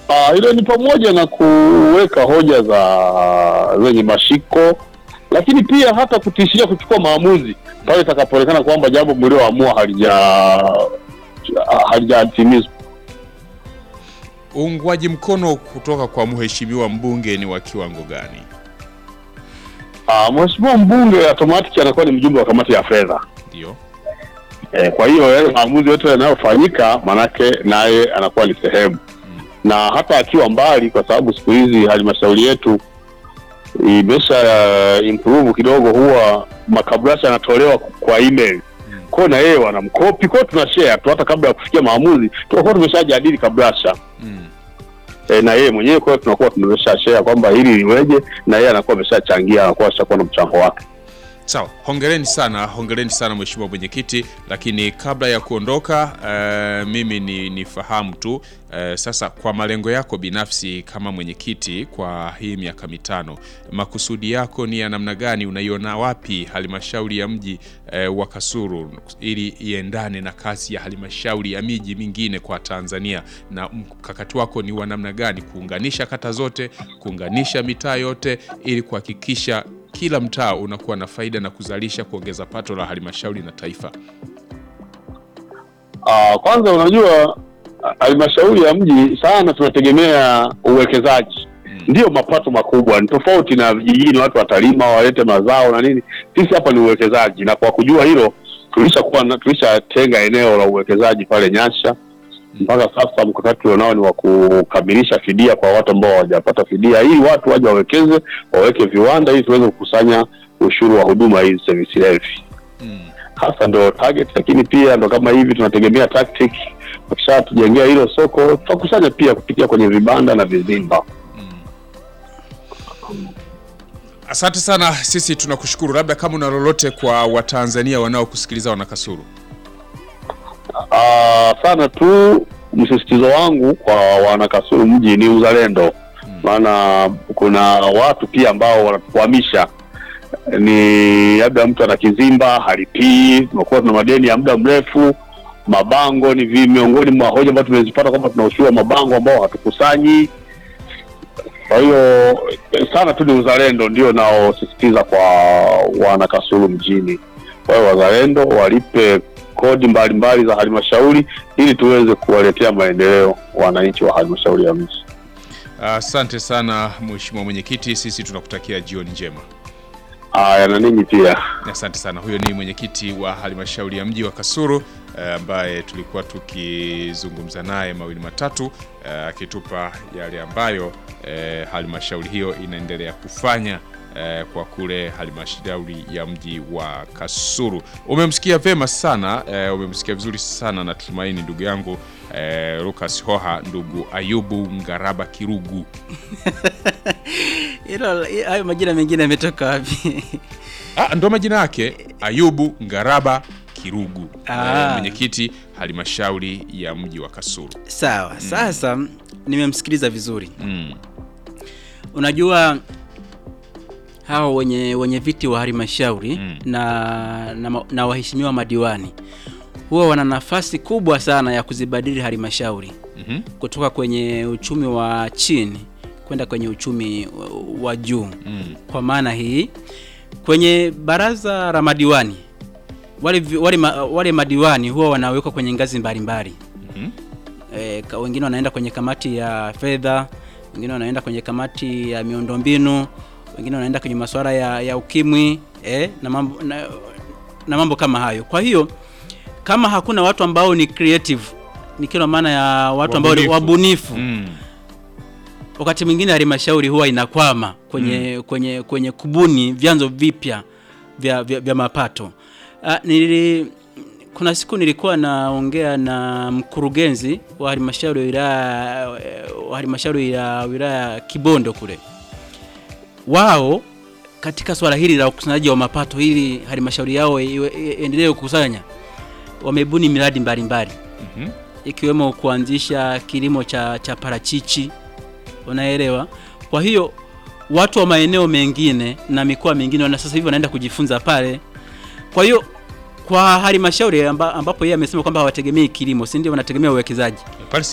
Ah, hilo ni pamoja na kuweka hoja za zenye mashiko, lakini pia hata kutishia kuchukua maamuzi pale itakapoonekana kwamba jambo mlioamua halija halijatimizwa. Uungwaji mkono kutoka kwa mheshimiwa mbunge ni wa kiwango gani? Ah, mheshimiwa mbunge automatic anakuwa ni mjumbe wa kamati ya fedha. Ndio. Eh, kwa hiyo yale maamuzi yote yanayofanyika manake naye anakuwa ni sehemu na hata akiwa mbali, kwa sababu siku hizi halmashauri yetu imesha uh, improve kidogo, huwa makabrasha yanatolewa kwa email kwao, na yeye wanamkopi kwao, tuna share tu, hata kabla ya kufikia maamuzi tunakuwa tumeshajadili kabrasha Mm. e, na yeye mwenyewe, kwa hiyo tunakuwa tumesha share kwamba hili liweje, na yeye anakuwa ameshachangia, anakuwa ashakuwa na mchango wake. Sawa, hongereni sana, hongereni sana mheshimiwa mwenyekiti. Lakini kabla ya kuondoka, eh, mimi ni nifahamu tu eh, sasa, kwa malengo yako binafsi kama mwenyekiti kwa hii miaka mitano, makusudi yako ni ya namna gani? Unaiona wapi halmashauri ya mji eh, wa Kasulu ili iendane na kasi ya halmashauri ya miji mingine kwa Tanzania, na mkakati wako ni wa namna gani kuunganisha kata zote, kuunganisha mitaa yote ili kuhakikisha kila mtaa unakuwa na faida na kuzalisha kuongeza pato la halmashauri na taifa. Ah, kwanza unajua ah, halmashauri ya mji sana tunategemea uwekezaji ndiyo mapato makubwa. Ni tofauti na vijijini, watu watalima walete mazao na nini. Sisi hapa ni uwekezaji, na kwa kujua hilo tulishakuwa na- tulishatenga eneo la uwekezaji pale Nyasha. Mpaka sasa mkakati ulionao ni wa kukamilisha fidia kwa watu ambao hawajapata fidia, ili watu waje wawekeze, waweke viwanda, ili tuweze kukusanya ushuru wa huduma hizi service levy Mm. hasa ndo target, lakini pia ndo kama hivi tunategemea tactic. Wakishatujengea hilo soko, tutakusanya pia kupitia kwenye vibanda na vizimba. Asante sana, sisi tunakushukuru. Labda kama una lolote kwa Watanzania wanaokusikiliza wana Kasulu. Ah, sana tu msisitizo wangu kwa wanakasulu mji ni uzalendo, maana kuna watu pia ambao wanatukwamisha ni labda mtu ana kizimba halipii, tumekuwa tuna madeni ya muda mrefu. Mabango ni vi miongoni mwa hoja ambazo tumezipata kwamba tuna ushuru wa mabango ambao hatukusanyi. Kwa hiyo eh, sana tu ni uzalendo ndio naosisitiza kwa wana Kasulu mjini. Kwa hiyo wazalendo walipe kodi mbalimbali za halmashauri ili tuweze kuwaletea maendeleo wananchi wa halmashauri ya mji. Asante sana mheshimiwa mwenyekiti, sisi tunakutakia jioni njema. Haya, na ninyi pia. Asante sana. Huyo ni mwenyekiti wa halmashauri ya mji wa Kasulu eh, ambaye tulikuwa tukizungumza naye mawili matatu eh, akitupa yale ambayo eh, halmashauri hiyo inaendelea kufanya eh, kwa kule halmashauri ya mji wa Kasulu. Umemsikia vema sana eh, umemsikia vizuri sana natumaini ndugu yangu eh, Lucas Hoha, ndugu Ayubu Ngaraba Kirugu. Hilo hayo majina mengine yametoka wapi? Ah, ndo majina yake Ayubu Ngaraba Kirugu, Ah. eh, mwenyekiti halmashauri ya mji wa Kasulu. Sawa, sasa nimemsikiliza vizuri. Mm. Unajua hao wenye wenye viti wa halmashauri Mm. na, na, ma- na waheshimiwa madiwani huwa wana nafasi kubwa sana ya kuzibadili halmashauri Mhm. kutoka kwenye uchumi wa chini kwenda kwenye uchumi wa- wa juu. Mm. Kwa maana hii kwenye baraza la madiwani wale, vi- wale, ma- wale madiwani huwa wanawekwa kwenye ngazi mbalimbali Mhm. e, wengine wanaenda kwenye kamati ya fedha, wengine wanaenda kwenye kamati ya miundombinu, wengine wanaenda kwenye masuala ya, ya ukimwi e, na, mambo, na, na mambo kama hayo. Kwa hiyo kama hakuna watu ambao ni creative, ni kila maana ya watu ambao ni Wabunifu. wabunifu Mm. wakati mwingine halmashauri huwa inakwama kwenye, kwenye, kwenye kubuni vyanzo vipya vya, vya, vya mapato. Ah, nili, kuna siku nilikuwa naongea na mkurugenzi wa halmashauri ya wilaya wa halmashauri ya wilaya ya Kibondo kule. Wao katika swala hili la ukusanyaji wa mapato ili halmashauri yao iwe- iendelee kukusanya, wamebuni miradi mbalimbali Mhm. ikiwemo kuanzisha kilimo cha, cha parachichi unaelewa. Kwa hiyo watu wa maeneo mengine na mikoa mingine wana sasa hivi wanaenda kujifunza pale. Kwa hiyo kwa halmashauri amba, ambapo yeye amesema kwamba hawategemei kilimo, si ndio? Wanategemea uwekezaji. Pale